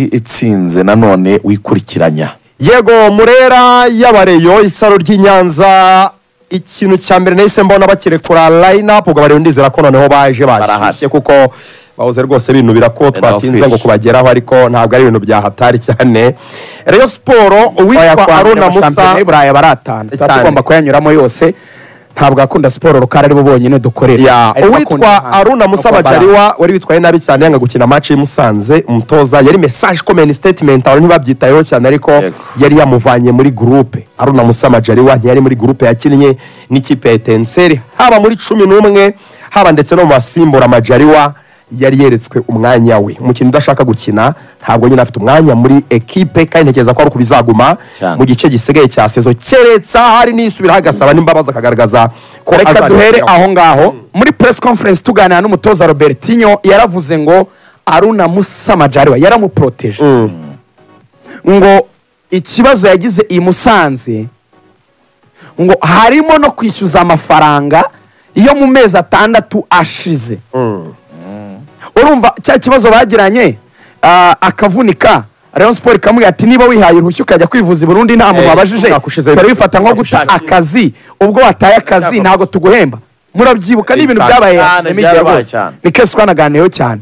itsinze nanone wikurikiranya yego murera y'abareyo isaro ry'i nyanza ikintu cya mbere nahise mbona bakirekura layinapu ubwo bariyo ndizera ko noneho baje bashyushye Barahashye. kuko bahoze rwose binubira ko twatinze twinshi. ngo kubageraho ariko ntabwo ari ibintu byahatari cyane reyo siporo uwitwa aruna musa shampiyona y'uburayi baratana tuba Cyane. tugomba kuyanyuramo yose ntabwo akunda siporo rukara aribo bonyine dukorera Ya, Ariko akunda uwitwa hanze. aruna musa Akunda bajariwa wari witwaye nabi cyane yanga gukina match y'imusanze umutoza yari message comment statement abantu ntibabyitayeho cyane ariko Yego. yari yamuvanye muri groupe aruna musa bajariwa ntiyari muri groupe yakinnye n'ikipe ya etenseri haba muri cumi n'umwe haba ndetse no mu basimbura majariwa yari yeretswe umwanya we umukinnyi udashaka gukina ntabwo nyine afite umwanya muri ekipe kandi ntekereza ko ari uko bizaguma Cyane. mu gice gisigaye cya sezo keretse hari n'isubiraho agasaba n'imbabazi akagaragaza ko reka duhere azarengeraho. aho ngaho muri press conference tuganira n'umutoza robertinho yaravuze ngo aruna musa majariwa yaramuproteje ngo ikibazo yagize i musanze ngo harimo no kwishyuza amafaranga yo mu mezi atandatu ashize urumva cya kibazo bagiranye ah, akavunika rayon siporo ikamubwira ati niba wihaye uruhushya ukajya kwivuza i burundi nta muntu Eh, wabajije ntakushizeyo. twari bifata nko guta Ntakushizeyo. akazi ubwo wataye akazi ntabwo tuguhemba murabyibuka ni ibintu Cyane, byabaye cyane, semigihe byarabaye rwose. cyane. ni kesi twanaganiyeho cyane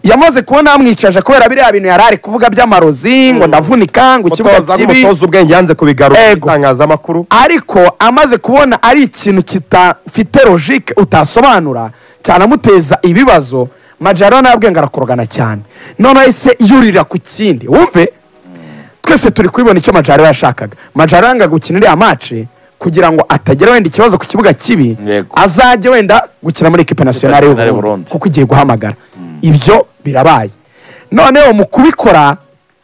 yamaze kubona yamwicaje kubera biriya bintu yari ari kuvuga by'amarozi ngo ndavunika ngo ikibuga umutoza kibi nk'umutoza ubwenge yanze kubigaruka mu Ego. itangazamakuru ariko amaze kubona ari ikintu kitafite logike utasobanura cyanamuteza ibibazo majaro nabwenge arakorogana cyane noneho yahise yurira ku kindi wumve twese turi kubibona icyo majaro yashakaga majaro yangaga gukina iriya mace kugira ngo atagira wenda ikibazo ku kibuga kibi Yego. azajye wenda gukina muri ekipe nasiyonari Nationale y'u y'u Burundi. Burundi kuko igiye guhamagara ibyo birabaye noneho mu kubikora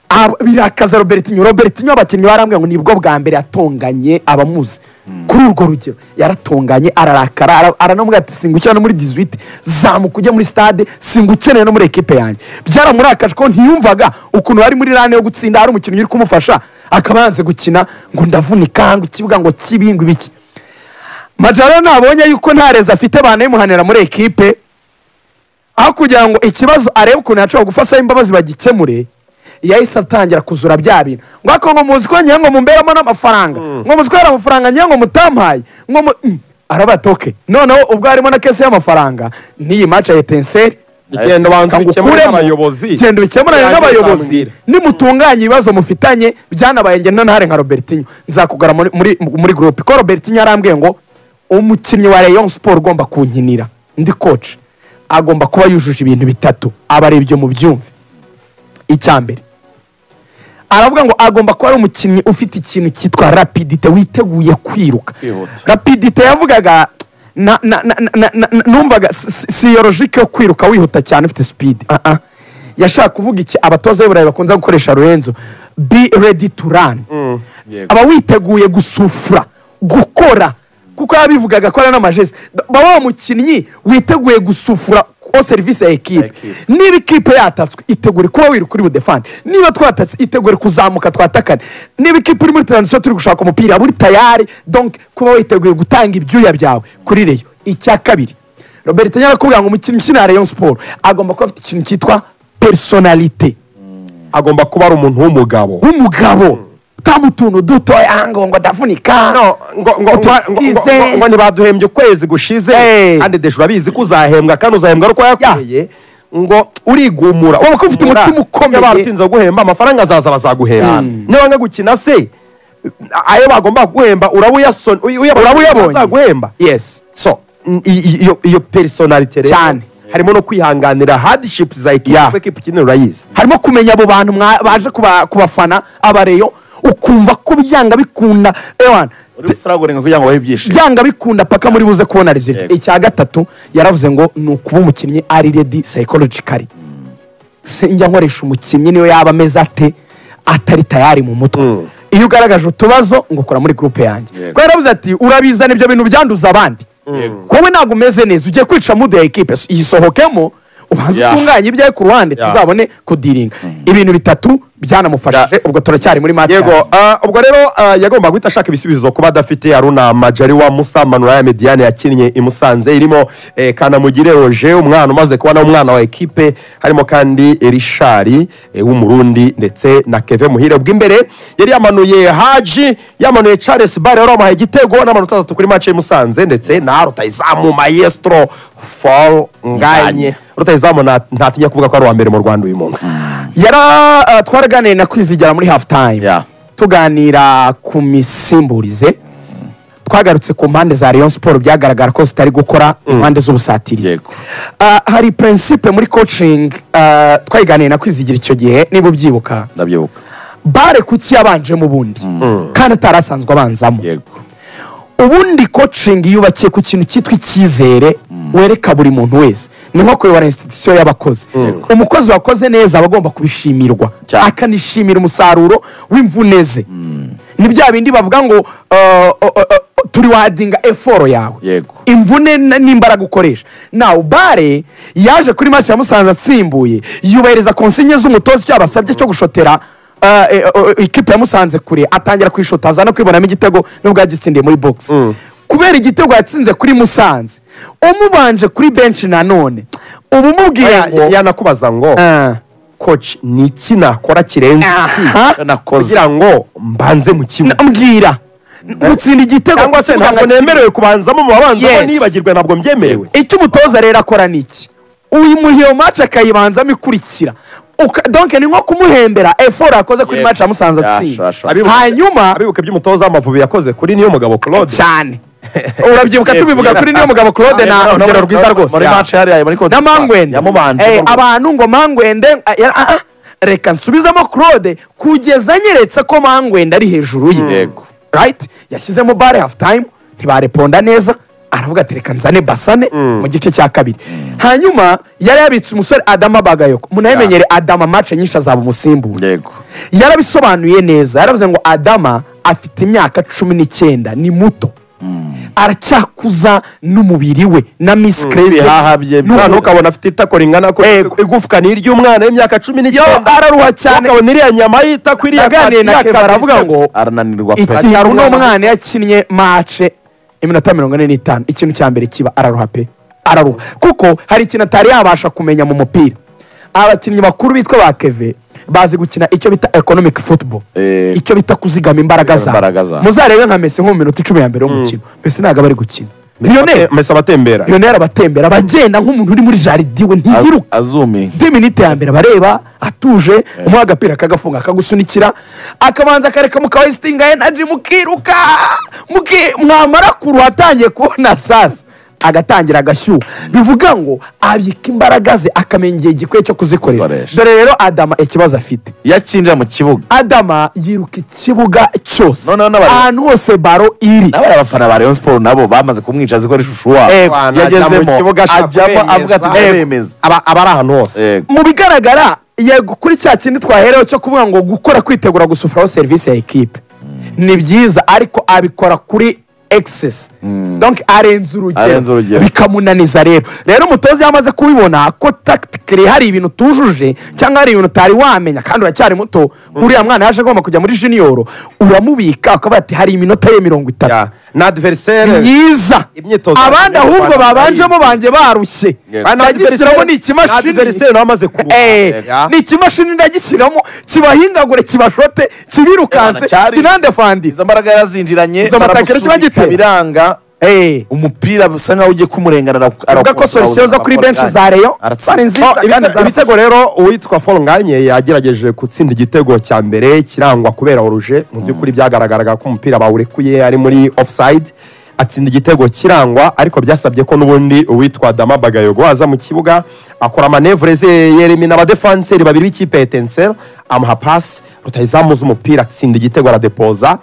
ah, birakaza robertinho robertinho abakinnyi barambwira ngo nibwo bwa mbere yatonganye abamuzi kuri urwo rugero yaratonganye ararakara ara- aranamubwira ati singukira no muri 18 zamuka ujye muri stade singukeneye no muri ekipe yanjye byaramurakaje ko ntiyumvaga ukuntu bari muri rane yo gutsinda hari umukinnyi uri kumufasha akaba yanze gukina ngo ndavunika ngo ikibuga ngo kibi ngo ibiki majaro nabonye yuko nta reza afite banayimuhanira muri ekipe aho kugira ngo ikibazo arebe ukuntu yashobora gufashaho imbabazi bagikemure yahise atangira kuzura bya bintu ngo ako ngo muzi ko ngira ngo mumberamo n'amafaranga ngo muzi ko hari amafaranga ngira ngo mutampaye ngo mu Mm, arabatoke noneho ubwo harimo na kese y'amafaranga n'iyi maca ya etenseri igenda ubanza ubikemure ukuremo, n'abayobozi genda ubikemurane Yanjye n'abayobozi uzambwire. nimutunganye ibibazo mufitanye byanabaye ngenda ntare nka robertinho nzakugara muri, muri, muri groupe ko robertinho yarambwiye ngo umukinnyi wa rayon sport ugomba kunkinira ndi coach agomba kuba yujuje ibintu bitatu abarebye mu byumve icya mbere aravuga ngo agomba kuba ari umukinnyi ufite ikintu cyitwa rapidite witeguye kwiruka Kwihuta. rapidite yavugaga na- na- na- na- na- na- numvaga si- si- si iyo logike yo kwiruka wihuta cyane ufite speed Ah, ah. yashaka kuvuga iki abatoza b'iburayi bakunze gukoresha rurenzo be ready to run yego. aba witeguye gusufura gukora kuko yabivugaga ko ari n'amajesi baba wa mukinnyi witeguye gusufura ko serivisi ya ekipe Ekipe. niba ikipe yatatswe itegure kuba wiruka uri budefande niba twatatse itegure kuzamuka twatakane niba ikipe uri muri taransiyo turi gushaka umupira uri tayari donc kuba witeguye gutanga ibyuya byawe kuri reyo icya kabiri robert nyarakubwira ngo umukinnyi ukina rayon siporo agomba kuba afite ikintu cyitwa personalite agomba kuba ari umuntu w'umugabo nk'umugabo utamu utuntu dutoya ngo ngo ndavunika No, ngo ngo- ngo- ngo- ngo- ngo- ngo ntibaduhembye ukwezi gushize Eh. kandi desha urabizi ko uzahembwa kandi uzahembwa ari uko yakoreye ngo urigumura Wowe ko ufite Urigumura. umutima Iyo ukomeye. barutinze guhemba amafaranga azaza bazaguhemba niba wanga gukina se ayo bagomba guhemba uraba uyasona Uraba uyabonye. azaguhemba yes so n- i- i- iyo iyo personality rero Cyane. harimo no kwihanganira hardship za ekipe Yeah. kuko ekipe ikenera urayizi harimo kumenya abo bantu mwa- baje kuba- kubafana abareyo ukumva ko byanga bikunda ewana uri gusiragoringa kugira ngo bahe ibyishimo byanga bikunda paka muri buze kubona result Yego. icya gatatu yaravuze ngo ni ukuba umukinnyi ari ready psychologically sinjya nkoresha umukinnyi niyo yaba ameze ate atari tayari mu mutwe iyo ugaragaje utubazo ngo ukora muri groupe yanjye Yego. ko yaravuze ati urabiza ibyo bintu byanduza abandi Yego. wowe ntabwo umeze neza ugiye kwica mudu ya ekipe yisohokemo ubanze Yeah. utunganye ibyawe ku ruhande Yeah. tuzabone kudiringa ibintu bitatu byanamufashije Yeah. ubwo turacyari muri mata yego ah, ubwo rero ah, yagomba guhita ashaka ibisubizo kuba adafite aruna majariwa musa manuraya mediane yakinnye i musanze irimo eh, kanamugire roje umwana umaze kuba nawe umwana wa ekipe harimo kandi rishari eh, w'umurundi ndetse na keve muhire bw'imbere yari yamanuye haji yamanuye charles bare wari wamuhaye igitego n'amanota atatu kuri match y'i musanze ndetse na rutayizamu maestro fall nganye rutayizamu nta- ntatinya kuvuga ko ari uwa mbere mu rwanda uyu munsi yara ah, twaraganiye na kwizigera muri half time Yeah. tuganira ku misimburize twagarutse ku mpande za Rayon siporo byagaragara ko zitari gukora impande z'ubusatirizi Yego. Ah, hari prinsipe muri coaching ah, twayiganiye na kwizigira icyo gihe niba ubyibuka ndabyibuka bare kuki yabanjemo ubundi kandi atari asanzwe abanzamo yego ubundi coaching yubakiye ku kintu cyitwa icyizere wereka buri muntu wese ni nko kuyobora institusiyo y'abakozi umukozi wakoze neza aba agomba kubishimirwa Cyane. akanishimira umusaruro w'imvune ze ni bya bindi bavuga ngo uh, uh, uh, uh, turi wadinga eforo yawe Yego. imvune n- n'imbaraga ukoresha nawe bare yaje kuri match ya musanze atsimbuye yubahiriza konsinye z'umutoza icyo yabasabye cyo gushotera uh, e- o- o- ikipe ya musanze kure atangira kwishotaza aza no kwibonamo igitego nubwo yagitsindiye muri box kubera igitego yatsinze kuri musanze umubanje kuri benshi nanone ubu umubwiye Ya- ngo yanakubaza ngo Ah. coach ni iki nakora kirenze iki Aha. nakoze kugira ngo mbanze mu kibuga mbwira utsinda igitego cyangwa se kukibuga ntabwo nka kimwe. nemerewe kubanzamo mu babanzamo Yes. nibagirwe ntabwo mbyemerewe icyo umutoza rero akora ni iki uyimuha iyo maci akayibanzamo ikurikira Uka- donc ni nko kumuhembera eforo yakoze kuri Yego. maci amusanze Ya, atsinda sure, sure. Abibuka- hanyuma abibuka iby'umutoza w'amavubi yakoze kuri niyo mugabo claude cyane urabyibuka tubivuga kuri niyo mugabo claude na urugero rwiza rwose muri Ya. match hariya muri Cote na d'Ivoire. mangwende yamubanje Eh, mu Rwanda. abantu ngo mangwende ah, ya- ah, ah, reka nsubizemo claude kugeza anyeretse ko mangwende ari hejuru ye Yego. right yashyizemo bare hafu time ntibareponda neza aravuga ati reka nzane basane mu gice cya kabiri hanyuma yari yabitse umusore adama bagayoko munayimenyere adama mace nyinshi azaba umusimbura yego yarabisobanuye neza yaravuze ngo adama afite imyaka cumi n'icyenda ni muto aracyakuza n'umubiri we na misi kereze ibihaha bye umwana byose. ukabona afite itako ringana ko igufwa ni iry'umwana w'imyaka cumi n'icyenda araruha cyane ukabona iriya nyama yitako iriya Naganiriye na iriya Kevin aravuga biceps. ngo- arananirwa iki pe hari uno mwana yakinnye mace iminota mirongo ine n'itanu ikintu cya mbere kiba araruha pe araruha kuko hari ikintu atari yabasha kumenya mu mupira abakinnyi bakuru bitwa ba keve bazi gukina icyo bita economic football Eh, icyo bita kuzigama imbaraga imbaraga zawe zabo. muzarebe nka mesi nko mu minota icumi ya mbere y'umukino mbese ntabwo aba ari gukina Mese- riyoneri mese abatembera riyoneri abatembera bagenda nk'umuntu uri muri jaridi we Az- ntiyiruka azumi di minite ya mbere abareba atuje umuha agapira akagafunga akagusunikira akabanza akareka mukawesitinga enaji mukiruka muki- mwamara kuru atangiye kubona sasa agatangira agashyuha bivuga ngo abika imbaraga ze akamenya igihe gikwiye cyo kuzikorera Zikoresha. dore rero adama ikibazo afite iyo akinjira mu kibuga adama yiruka ikibuga cyose Noneho n'abare- ahantu hose baro iri nawe abafana ba rayon siporo nabo bamaze kumwica zikora ishusho wabo Yego. Ajya mu yagezemo kibuga ashaka ajyamo kubemeza. avuga ati Yego. ndabemeza aba aba ari ahantu hose Yego. mu bigaragara yego kuri cya kindi twahereho cyo kuvuga ngo gukora kwitegura gusufiraho serivisi ya ekipe ni byiza ariko abikora kuri excess donc arenze Arenze urugero urugero. bikamunaniza rero rero umutoza iyo amaze kubibona ko tactically hari ibintu utujuje cyangwa hari ibintu utari wamenya kandi uracyari muto uriya mwana yaje agomba kujya muri junior uramubika ukavuga ati hari iminota ye mirongo itatu Ya. na adversaire myiza Imyitozo abandi ya mbere ahubwo y'u Rwanda babanjemo banjye barushye Yego. ndagishyiramo ni ikimashini adversaire nawe amaze kuruha Eh, Ya. ni ikimashini ndagishyiramo kibahindagure kibashote kibirukanse Ebana, cyari- kinandefandise izo mbaraga yarazinjiranye Izo matakiro kiba baramusunika gitera. biranga umupira bisa nkaho ugiye kumurengana avuga ko solution zo kuri benshi za reyo zari nziza Oh, ibite- kandi zarafashe. ibitego rero uwitwa Paul nganye yagerageje gutsinda igitego cya mbere kirangwa kubera oruje mu by'ukuri byagaragaraga ko umupira bawurekuye ari muri offside atsinda igitego kirangwa ariko byasabye ko n'ubundi uwitwa dama bagayogo aza mu kibuga akora manevure ze yeremina abadefanseri babiri b'ikipe ya etenseri amuha pasi rutayizamu z'umupira atsinda igitego aradepoza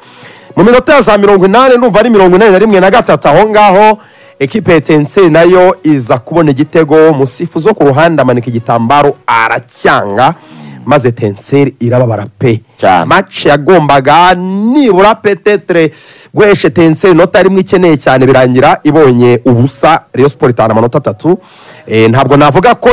mu minota ya za mirongo inani numva ari mirongo inani na rimwe na gatatu aho ngaho ekipe ya etenseri nayo iza kubona igitego musifuzo ku ruhande amanika igitambaro aracyanga maze tenseri irababara pe Cyane. match yagombaga nibura petetre guheshe tenseri inota rimwe ikeneye cyane birangira ibonye ubusa Rayon siporo itanu amanota atatu Eh, ntabwo navuga ko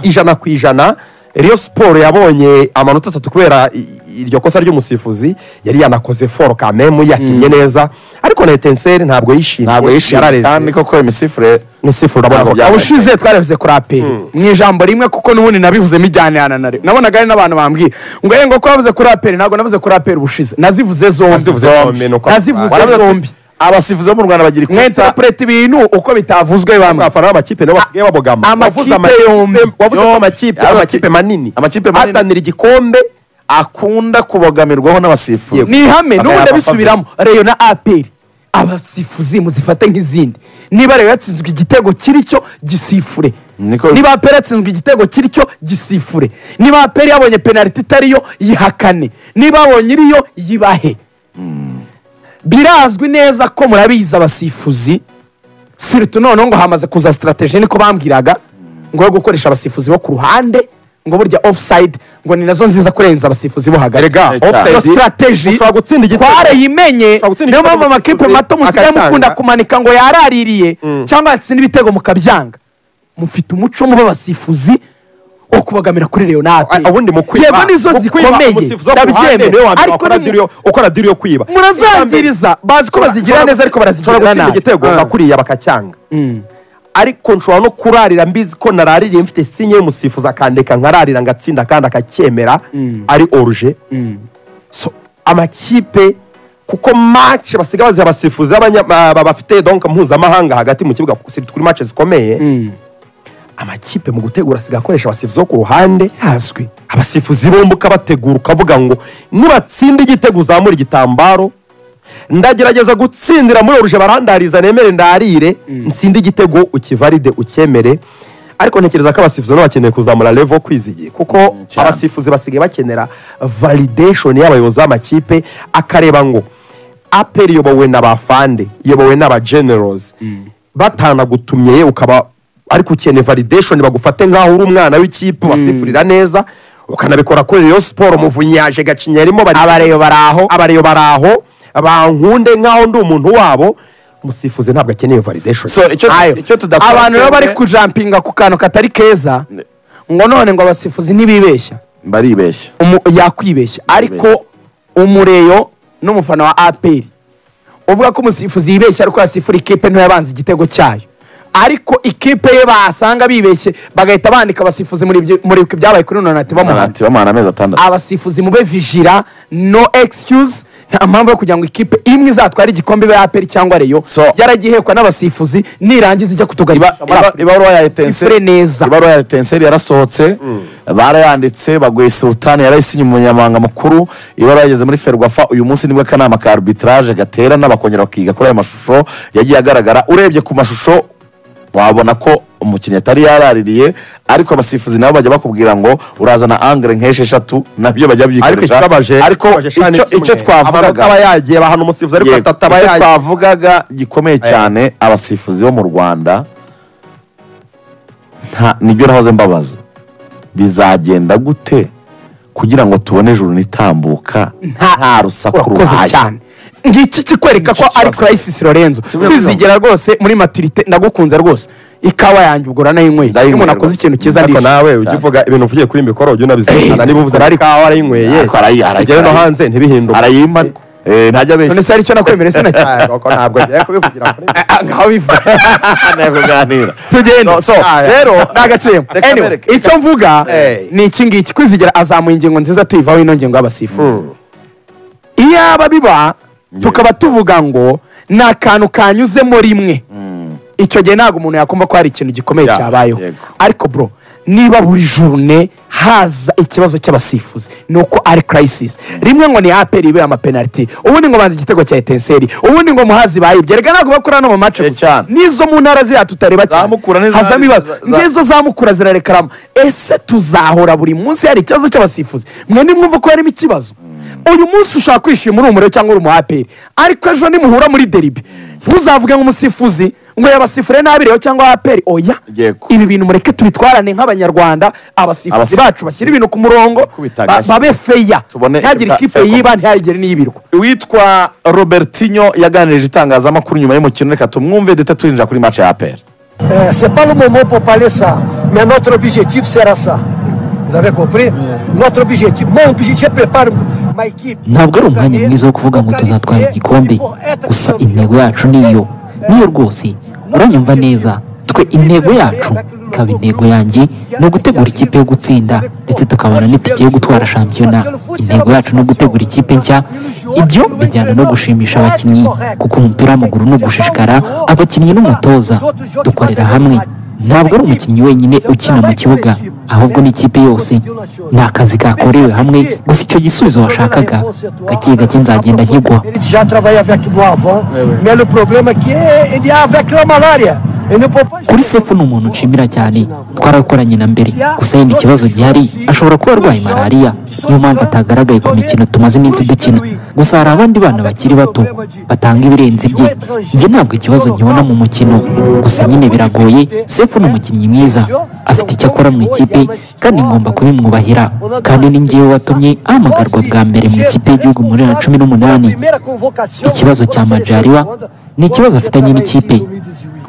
ijana ku ijana Rayon siporo yabonye amanota atatu kubera i- iryo kosa ry'umusifuzi yari yanakoze foro kamemu yakinnye neza ariko na tenseri ntabwo yishimye ntabwo yishimye yarareze. kandi koko imisifure ni sifuru urabona ko Ntabwo byabaye. ubushize twaravuze kuri aperi mu ijambo rimwe kuko n'ubundi nabivuzemo ijyanirana na rero nabonaga hari n'abantu bambwiye ngo ye ngo ko wavuze kuri aperi ntabwo navuze kuri aperi ubushize nazivuze zombi Nazivuze zombi, ni uko- nazivuze Waravuze ati, zombi abasifuzi bo mu rwanda bagira ikosa mwentapureta ibintu uko bitavuzwe bamwe abafana b'amakipe nabo basigaye babogama amakipe Wavuze amakipe- yombi. wavuze ko Yombi. amakipe Yavuze amakipe ati- manini amakipe manini. ahatanira igikombe akunda kubogamirwaho n'abasifuzi ni ihame Akayapa n'ubundi abisubiramo reyo na aperi abasifuzi muzifate nk'izindi niba reyo yatsinzwe igitego kiri cyo gisifure Niko- niba aperi yatsinzwe igitego kiri cyo gisifure niba aperi yabonye penaliti itariyo yihakane niba abonye iriyo yibahe birazwi neza ko murabizi abasifuzi siritu noneho ngo hamaze kuza sitarategi niko bambwiraga ngo yo gukoresha abasifuzi bo ku ruhande ngo burya ofusayidi ngo ni nazo nziza kurenza abasifuzi bo hagati Erega, Eh, cyane. iyo offside, sitarateji ushobora gutsinda igitego. twarayimenye Ushobora gutsinda niyo igitego mpamvu amakipe umusifuzi mato musigaye akacyanga. mukunda kumanika ngo yaraririye cyangwa yatsinda ibitego mukabyanga mufite umuco muba abasifuzi wo kubagamira kuri leonate a- ubundi mu kwiba yego nizo mu kwiba zikomeye umusifuzi wo ku ruhande niwe wa ndabyemera mbere ariko wakora ni- diri yo- ukora diri yo kwiba murazangiriza bazi ko bazigira neza Nshobora ariko barazigira gutsinda nabi igitego Ah. bakuriya bakacyanga ariko nshobora no kurarira mbizi ko naraririye mfite sinye y'umusifuzi akandeka nkararira ngatsinda kandi akacyemera ari oruje so amakipe kuko match basigaye baziha abasifuzi b'abanya- ba- ba- bafite donka mpuzamahanga hagati mu kibuga kuko si kuri match zikomeye amakipe mu gutegura asigaye akoresha abasifuzi bo ku ruhande hazwi abasifuzi bombuka bategura ukavuga ngo nibatsinda igitego uzamura igitambaro ndagerageza gutsindira muri oruje barandariza nemere ndarire nsinde igitego ukivaride ucyemere ariko ntekereza ko abasifuzi nabo bakeneye kuzamura levo kwizigiye kuko cyane. abasifuzi basigaye bakenera validation y'abayobozi b'amakipe akareba ngo aperi iyobowe na ba fande iyobowe n'aba generals batanagutumye ukaba ariko ukeneye validation bagufate nk'aho uri umwana w'ikipe ubasifurira neza ukanabikora kuri Rayon siporo muvunyi yaje gacinya yarimo bari abareyo bari aho abareyo bari aho bankunde nk'aho ndi umuntu wabo umusifuzi ntabwo akeneye validation So, icyo- Ayo. icyo tudakora abantu rero bari twebwe- kujampinga ku kantu katari keza ngo none ngo abasifuzi ntibibeshya baribeshya umu- yakwibeshya ariko umureyo n'umufana wa aperi uvuga ko umusifuzi yibeshya ariko yasifura ikipe ntiyabanza igitego cyayo ariko ikipe ye basanga bibeshye bagahita bandika abasifuzi muri ibyo- muri ibyo byabaye kuri nonati bamuhana Ati, bamuhana amezi atandatu abasifuzi mube vijira no excuse nta mpamvu yo kugira ngo ikipe imwe izatware igikombe ibe aperi cyangwa reyo So. yaragihekwa n'abasifuzi nirangiza ijya kutugarira Iba- iba- ibaruwa ya Sifure etenseri neza. ibaruwa ya etenseri yarasohotse barayanditse baguye sultani yarayisinye umunyamabanga mukuru ibaruwa yageze muri ferwafa uyu munsi nibwo akanama ka arbitrage gaterana bakongera bakiga kuri ayo mashusho yagiye agaragara urebye ku mashusho wabona ko umukinnyi atari yaraririye ariko abasifuzi nabo bajya bakubwira ngo urazana angire nk'esheshatu nabyo bajya ariko byikoresha ikibabaje ariko icyo icyo amanota twavugaga aba yagiye bahana umusifuzi ariko Yego. ataba Icyo yagiye twavugaga gikomeye cyane abasifuzi bo mu rwanda nta- nibyo nahoze mbabaza bizagenda gute kugira ngo tubone ijuru nitambuka nta rusaku urakoze ruhaye cyane ngiki kikwereka ko ari crisis lorenzo Sibyo, kwizigera rwose muri maturite ndagukunze rwose ikawa yanjye ubwo uranayinyweye iyo Ndayinyweye umuntu akoze rwose. ikintu cyiza ariko ndishimye nawe ujya uvuga ibintu uvugiye kuri mikoro ujya unabizirikana Eh, niba uvuze ariko aho arayinyweye Ariko arayi- arayi- ugere no arayi- hanze ntibihinduke arayima eh, ntajya none abeshya se hari icyo nakwemereye sinacyane Ntabwo- ntabwo ngiye kubivugira kuri mikoro. ngaho bivuga ntabwo kuganira tugenda So- so, rero ni agaciro Reka Anyway, mbereke. icyo mvuga Hey. ni iki ngiki kwizigera azamuye ingingo nziza tuyivaho ino ngingo y'abasifuzi iyaba biba tukaba tuvuga ngo ni akantu kanyuzemo rimwe icyo gihe ntabwo umuntu yakumva ko hari ikintu gikomeye Yeah, cyabayeho yego. ariko bro niba buri jurune haza ikibazo cy'abasifuzi ni uko ari crisis rimwe ngo ni aperi ibe amapenaliti ubundi ngo banze igitego cya etenseri ubundi ngo muhazi bayibye erega ntabwo bakora no mu mace Eh, gusa cyane. n'izo mu ntara ziriya tutareba cyane Zamukura n'iza- hazamo ibibazo za- za- n'izo zamukura zirarekarama ese tuzahora buri munsi hari ikibazo cy'abasifuzi mwe nimwumva ko harimo ikibazo uyu munsi ushaka kwishima uri umuriro cyangwa uri umuhaperi ariko ejo nimuhura muri deribi ntuzavuge nk'umusifuzi ngo yabasifure nabi rero cyangwa aperi oya Yego. ibi bintu mureke tubitwarane nk'abanyarwanda abasifuzi Abasifuzi. bacu bashyire ibintu ku murongo Uko bitagashye. ba- babe feya Tubone ntihagire fa- ikipe fair yiba ntihagire n'iyibirwa uwitwa robertinho yaganirije itangazamakuru nyuma y'umukino reka tumwumve duhita turinjira kuri match ya aperi Euh, c'est pas le moment pour parler ça. Mais notre objectif sera ça. Vous avez compris Notre objectif, mon objectif, je prépare ma équipe. ntabwo ari umwanya mwiza wo kuvuga ngo tuzatwara igikombe gusa intego yacu niyo niyo rwose uranyumva neza twe intego yacu ikaba intego yanjye ni ugutegura ikipe yo gutsinda ndetse tukabona n'itike yo gutwara shampiyona intego yacu ni ugutegura ikipe nshya ibyo bijyana no gushimisha abakinnyi kuko umupira w'amaguru ni ugushishikara abakinnyi n'umutoza dukorera hamwe ntabwo ari umukinnyi wenyine ukina mu kibuga ahubwo n'ikipe yose ni akazi kakorewe hamwe gusa icyo gisubizo washakaga gake gake nzagenda nkigwa Ele já trabalha avec moi avant, mais le problème é que ele a avec la malaria. Ele não pode pas kuri jouer. sefu ni umuntu nshimira cyane twarakoranye na mbere gusa yenda ikibazo gihari ashobora kuba arwaye malariya niyo mpamvu atagaragaye ku mikino tumaze iminsi dukina gusa hari abandi bana bakiri bato batanga ibirenze bye njye ntabwo ikibazo nkibona mu mukino gusa nyine biragoye sefu ni umukinnyi mwiza afite icyo akora mu ikipe kandi ngomba kubimwubahira kandi ni ngewe watumye ahamagarwa bwa mbere mu ikipe y'igihugu muri bibiri na cumi n'umunani Primeira convocação ikibazo cya majariwa ni ikibazo afitanye n'ikipe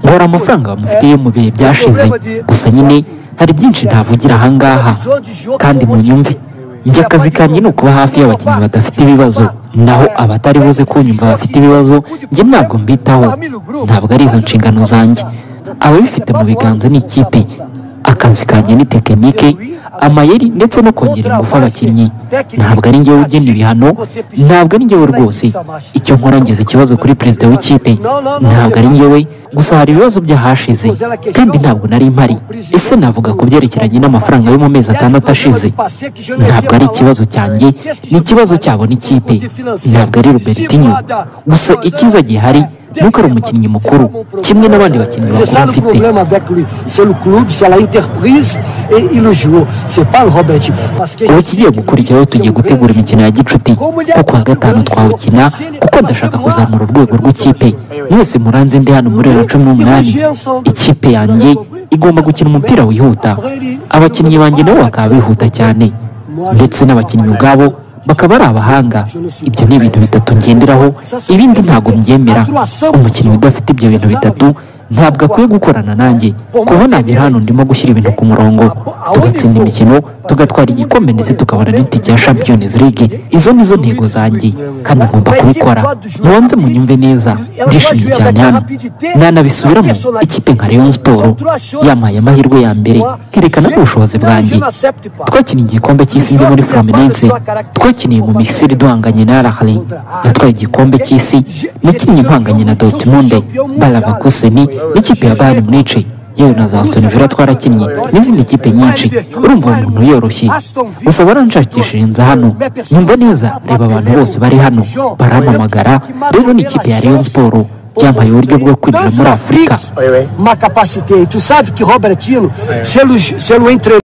nkora amafaranga bamufitiye mu bihe byashize gusa nyine hari byinshi ntavugira ahangaha kandi munyumve njye akazi kanjye ni ukuba hafi y'abakinnyi badafite ibibazo naho abatari buze kunyumva bafite ibibazo njye ntabwo mbitaho ntabwo ari izo nshingano zanjye ababifite mu biganza ni ikipe akazi kanjye ni tekinike amayeri ndetse no kongera ingufu abakinnyi ntabwo ari njyewe ugena ibihano ntabwo ari njyewe rwose icyo nkora ngeze ikibazo kuri perezida w'ikipe ntabwo ari njyewe gusa hari ibibazo by'ahashize kandi ntabwo nari mpari ese navuga ku byerekeranye n'amafaranga yo mu mezi atandatu ashize ntabwo ari ikibazo cyanjye ni ikibazo cyabo n'ikipe ntabwo ari robertinho gusa icyiza gihari ni uko ari umukinnyi mukuru kimwe n'abandi bakinnyi C'est ça bakuru le mfite problème avec lui. C'est le club, c'est l'entreprise et, et le joueur. C'est pas le Robert. Parce que ubu je sais kigiye que gukurikiyeho lui, tugiye c'est gutegura un imikino ya gicuti ko kuwa gatanu twawukina kuko ndashaka kuzamura urwego rw'ikipe mwese muranze ndi hano muri bibiri na cumi n'umunani ikipe yanjye igomba gukina umupira wihuta abakinnyi banjye nabo bakaba bihuta cyane ndetse n'abakinnyi ubwabo bakaba ari abahanga ibyo ni ibintu bitatu ngenderaho ibindi ntabwo mbyemera umukinnyi udafite ibyo bintu bitatu ntabwo akwiye gukorana nanjye kuko nagera hano ndimo gushyira ibintu ku murongo tugatsinda imikino tugatwara igikombe ndetse tukabona n'itike ya champions league izo ni zo ntego zanjye kandi ngomba kubikora mubanze munyumve neza ndishimye cyane hano nanabisubiramo ikipe nka Rayon Sport yampaye amahirwe ya mbere kerekana ubushobozi bwanjye twakiniye igikombe cy'isi ndi muri Fluminense twakiniye mu Misiri duhanganye na Al-Ahly natwaye igikombe cy'isi nakinnye impanganye na Dortmund Balabakuseni n'ikipe ya Bayern Munich yewe na za Aston Villa twarakinnye n'izindi kipe nyinshi urumva uwo muntu yoroshye gusa baranshakishije nza hano numva neza reba abantu bose bari hano barampamagara rero ni ikipe ya Rayon Sport yampaye uburyo bwo kwinjira muri Afurika Ma capacité. Tu sais que Robertino, c'est le, c'est le entraîneur.